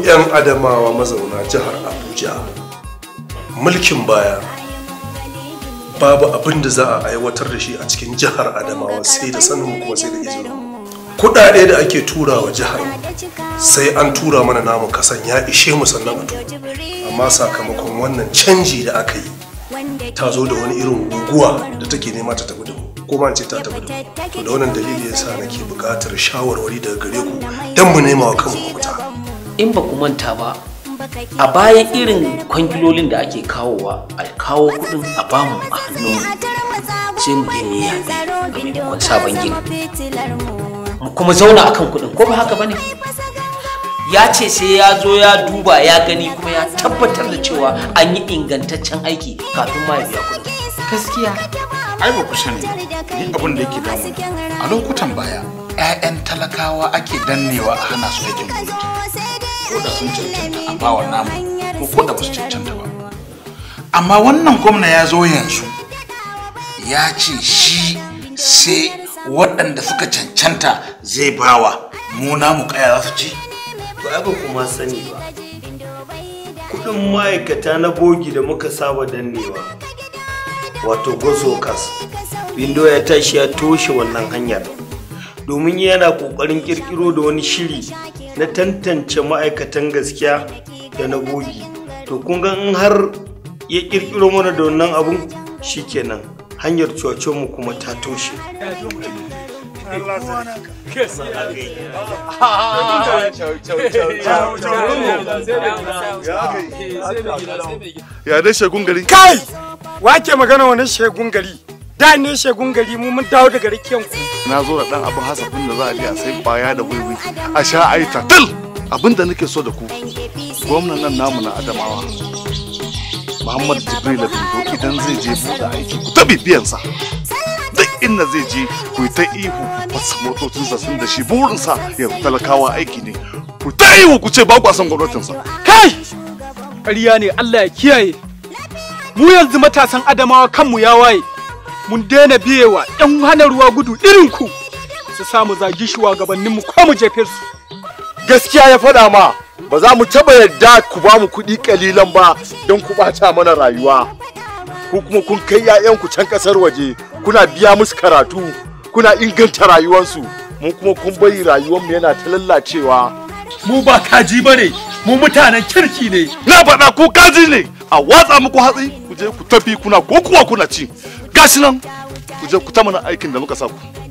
'yan adamawa mazauna jihar abuja mulkin baya babu abin da za a aiwatar da shi a cikin jihar adamawa sai da sanin kuma sai da izinin kudade da ake tura wa jihar sai an tura mana namu kasan ya ishe mu sannan a tura amma sakamakon wannan canji da aka yi ta zo da wani irin guguwa da take nema ta tafi da mu ko ma ce ta tafi da mu to da wannan dalili yasa nake buƙatar shawarwari daga gare ku don mu nema wa kanmu mafita in ba ku manta ba a bayan irin kwangilolin da ake kawowa a kawo kudin a bamu a hannun sai mu je mu yi yaɓe a maimakon sabon gini mu kuma zauna akan kudin ko ba haka bane ya ce sai ya zo ya duba ya gani kuma ya tabbatar da cewa an yi ingantaccen aiki kafin ma ya biya kudin gaskiya ai ba ku sani ni abin da yake damu a lokutan baya 'ya'yan talakawa ake dannewa a hana su aikin gwamnati ko da sun cancanta a bawa namu ko ko da ba su cancanta ba amma wannan gwamna ya zo yanzu ya ce shi sai waɗanda suka cancanta zai bawa mu namu kaya za su ci to ai ba kuma sani ba kudin ma'aikata na bogi da muka saba dannewa wato gosokas bindo ya tashi ya toshe wannan hanyar domin yana kokarin kirkiro da wani shiri na tantance ma'aikatan gaskiya da na bogi to kun ga in har ya kirkiro mana da wannan abun shikenan hanyar mu kuma ta toshe ya dai shagun gari kai wake magana wani shegun gari da ne shegun gari mu mun dawo daga rikiyan ku na zo da dan abin hasafin da za a biya sai baya da wiwi a sha a yi tatil abin da nake so da ku gwamnan nan namu na adamawa muhammad jibril bindo idan zai je buɗe aiki ku ta bibiyansa duk inda zai je ku yi ta ihu wasu motocinsa sun da shi burinsa ya talakawa aiki ne ku ta ihu ku ce ba ku son gwamnatinsa kai ƙarya ne Allah ya kiyaye mu yanzu matasan adamawa kanmu ya waye mun daina biyewa yan hana ruwa gudu irin ku su samu zagi shugabanninmu ko mu jefe su gaskiya ya faɗa ma ba za mu taɓa yarda ku ba mu kuɗi ƙalilan ba don ku ɓata mana rayuwa ko kuma kun kai 'ya'yanku can ƙasar waje kuna biya musu karatu kuna inganta rayuwarsu mu kuma kun bari rayuwarmu yana ta lallacewa mu ba kaji bane mu mutanen kirki ne na faɗa ku kaji ne a watsa muku hatsi ku je ku tafi kuna ko kuwa kuna ci gashi nan ku je ku ta mana aikin da muka sa ku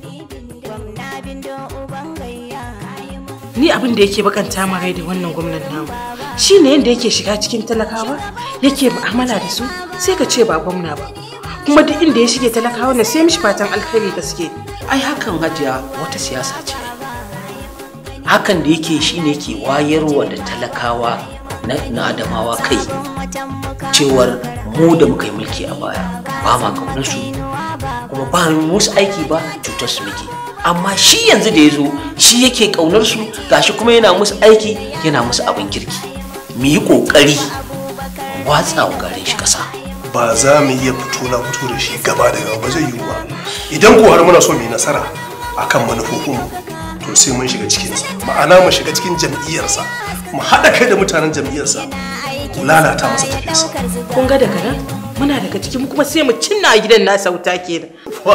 ni abin da yake bakanta ma rai da wannan gwamnati namu shine yadda yake shiga cikin talakawa yake mu'amala da su sai ka ce ba gwamna ba kuma duk inda ya shige talakawa na sai mishi fatan alkhairi gaske ai hakan hajiya wata siyasa ce hakan da yake shine yake wayarwa da talakawa na, na adamawa kai cewar mu da muka yi mulki a baya ba ma kaunar su kuma ba mu musu aiki ba cutar su muke amma shi yanzu da ya zo shi yake kaunar su gashi kuma yana musu aiki yana musu abin kirki mu yi kokari mu watsa wa garin shi kasa ba za mu iya fito na fito da shi gaba da gaba ba zai yiwu ba idan ko har muna so mu yi nasara akan manufofinmu to sai mun shiga cikinsa ma'ana mu shiga cikin jam'iyyarsa mu haɗa kai da mutanen jam'iyyarsa mu lalata masa tafiyarsa kun ga daga nan muna daga cikin kuma sai mu cinna a gidan nasa wuta kenan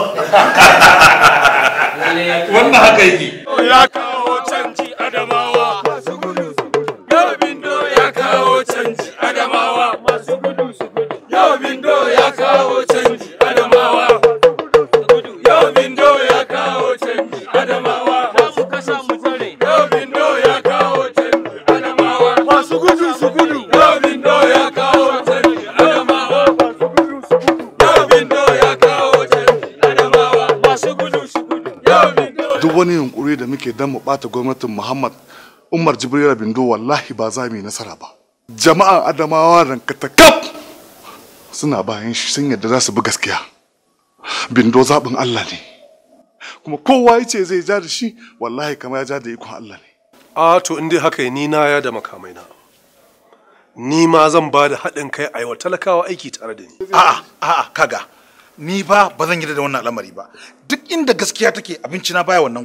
wannan haka yake ya kawo canji adamawa yau bindo ya kawo canji adamawa masu gudu su gudu yau bindo ya kawo canji adamawa yau bindo ya kawo canji adamawa masu kasa mu tare yau bindo ya kawo canji adamawa masu gudu su gudu yau bindo ya kawo canji adamawa masu gudu su gudu yau bindo ya kawo canji adamawa masu gudu su gudu yau bindo duk wani yunkuri da muke dan mu bata gwamnatin Muhammad Umar Jibril Bindo wallahi ba za mu yi nasara ba jama'an Adamawa rankatakaf suna bayan shi sun yadda za su bi gaskiya Bindo zaɓin Allah ne kuma kowa ya ce zai ja da shi wallahi kama ya ja da ikon Allah ne a to in dai haka ni na ya da makamai na ni ma zan ba da haɗin kai a yi wa talakawa aiki tare da ni a'a a'a kaga ni ba ba zan yarda da wannan al'amari ba duk inda gaskiya take abinci na baya wannan gurin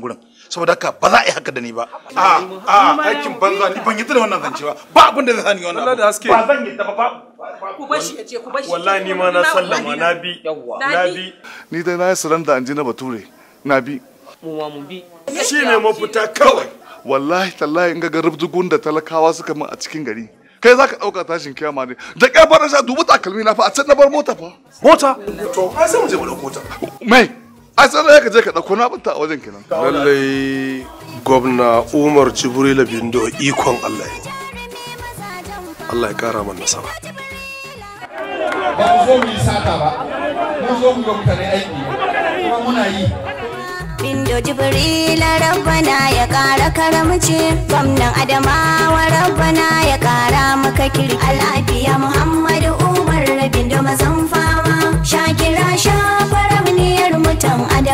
saboda haka ba za a yi haka da ni ba a a aikin banza ni ban yi da wannan zance ba ba abin da zai sani wannan Allah da haske. ba zan yi da ba ba ku bar shi ya je ku bar shi wallahi ni ma na sallama na bi na bi ni dai na yi suranda an ji na bature na bi mu ma mu bi shi ne mafita kawai wallahi tallahi in ga rubdugun da talakawa suka min a cikin gari kai za ka ɗauka tashin kiyama ne da ƙyafar rasha dubu takalmi na fa a can na bar mota fa Mota? To, ai sai mu je mu ɗauko ta. mai ai sai da ka je ka ɗauko na banta a wajen kenan Lallai gwamna Umar Jibrila Bindo ikon Allah ne. Allah ya kara man nasara. ba mu zo mu yi sata ba mun zo mu ga mutane aiki kuma muna yi Bindo Jibrila rabbana ya kara karamci gwamnan Adamawa rabbana ya kara maka kirki Al'afiya Muhammadu Umar Bindo mazan fama Shakira shafarar mutan Adamawa